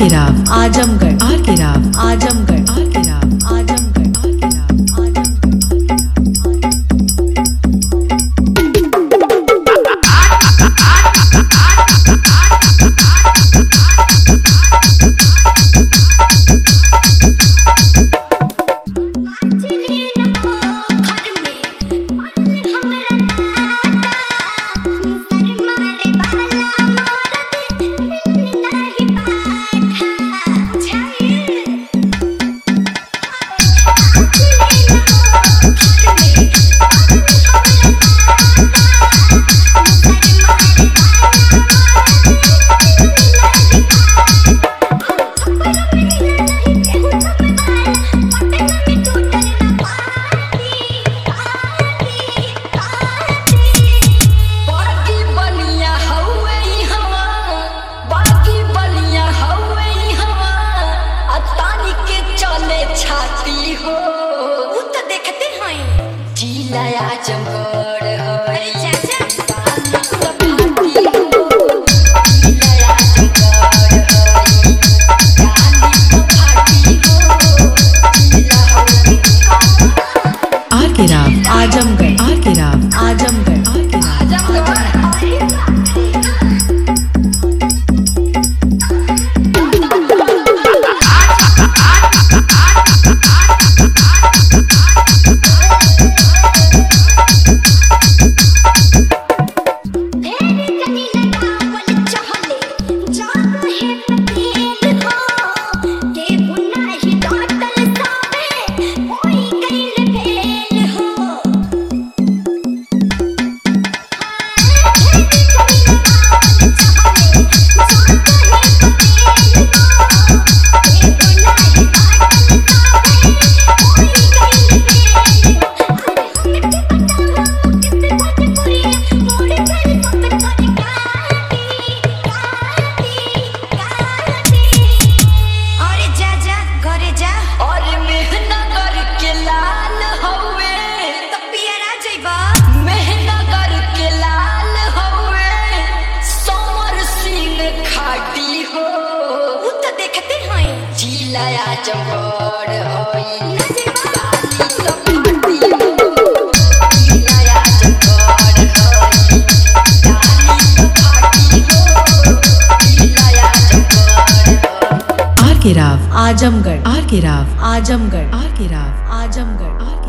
के राव आजमगढ़ आर के राव आजमगढ़ आर के राव आजमगढ़ आर के राव आजमगढ़ बाकी बलिया हवे हवा बाकी बलिया हवे हवा आ तानी के चले छाती हो उ तो देखते हैं जिला आजमगढ़ हवे चाचा तानी सब छाती हो जिला आजमगढ़ हवे तानी सब छाती हो जिला हवे आर के राव आजमगढ़ आर के राव आजमगढ़ आर के राव अरे जा जा घरे जा और मेहनगर के लाल हवे तो पियरा जइबा मेहनगर के लाल हवे समर सिंह खाटी हो उ तो देखते हैं जिला आजमगढ़ होई ना जइबा ताली सब खाटी हो जिला आजमगढ़ होई ताली सब खाटी हो जिला आजमगढ़ होई आर के राव आजमगढ़ आर के राव आजमगढ़ आर के राव आजमगढ़ आर